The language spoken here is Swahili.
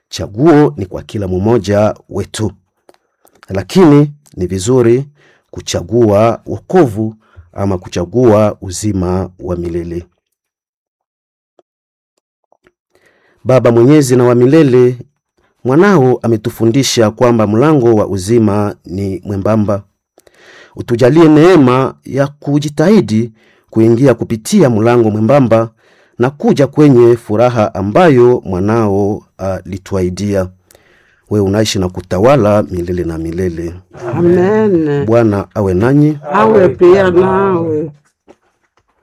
chaguo ni kwa kila mmoja wetu, lakini ni vizuri kuchagua wokovu ama kuchagua uzima wa milele. Baba mwenyezi na wa milele, mwanao ametufundisha kwamba mlango wa uzima ni mwembamba. Utujalie neema ya kujitahidi kuingia kupitia mlango mwembamba na kuja kwenye furaha ambayo mwanao alituahidia. Wewe unaishi na kutawala milele na milele. Amen. Bwana awe nanyi, Awe pia nawe.